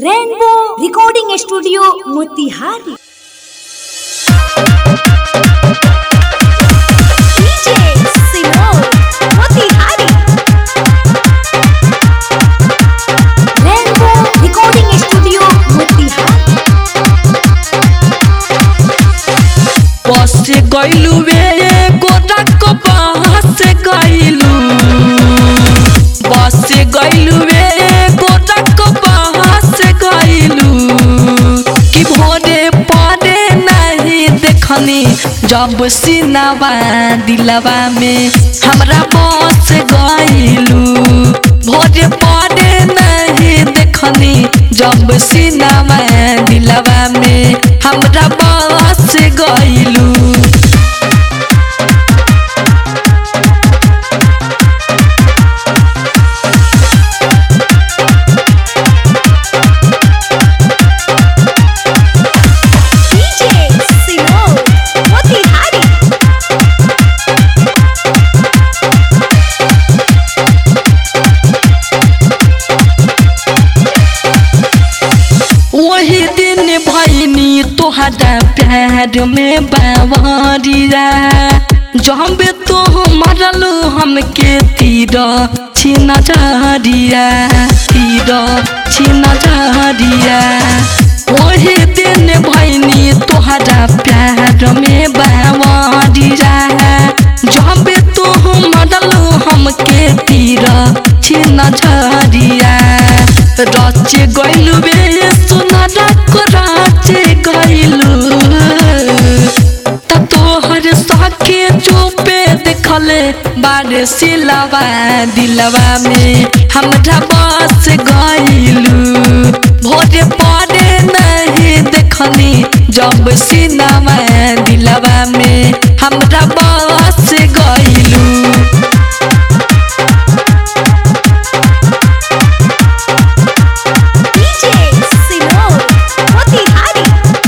rainbow recording studio Motihari DJ Simone Motihari Rainbow recording studio Motihari बस गइलू वे गोरक बस गइलू बस गइलू वे गोरक बस गइलू कि भोरे पड़े नहीं देखनी जब सिनावा दिलवा में हमरा बस गइलू भोरे पड़े नहीं देखनी जब सिनावा दिलवा में हमरा बस गइलू DJ Simone Motihari वही दिन भैनी तोहरा प्यार में बावरिया जब तो मरल हमके तीर छिन जरिया तीर छिन जरिया वही दिन भैनी तोहरा प्यार में बावरिया जब तो मरल हमके तीर छिन झरिया रच गइलु बे सुनरा को रच गइलु त तोहर सके चुपे देखले बारे सिलवा दिलवा में हमरा बस गइलु भोरे पड़े नहीं देखनी जब सिनवा दिलवा में हमरा बस गइलु DJ Simone Motihari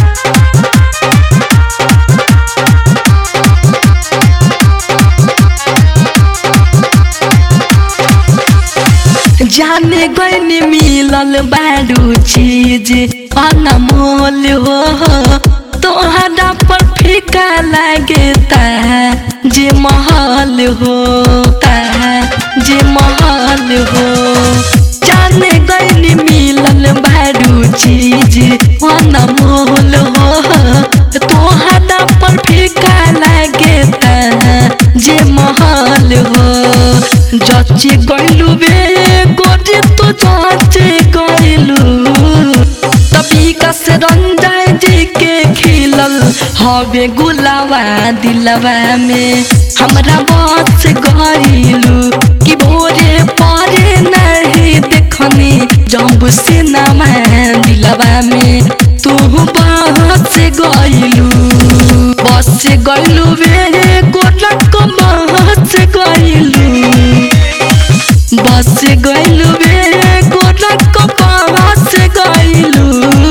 जाने गइनी मिलल बारू चीज अनमोल हो तोहरा पर फीका लागे ता जे महल हो ता जे महल हो जाने गइनी मिलल बारू चीज अनमोल हो तोहरा पर फीका लागे ता जे महल हो जच गइलु बे गोटे तो जच गइलु तभी कस रंजाय जी के खिलल हवे गुलावा दिलवा में हमरा बस गइलु कि भोरे परे नहीं देखनी जब से नमा दिलवा में तू बस गइलु बस गइलु बे गोटक बस गइलु बस गइलु बे गोरक बस गइलु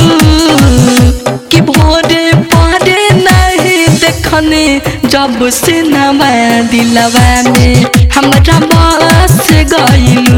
कि भोरे पड़े नहीं देखने जब से नमा दिलवा में हमरा बस गइलु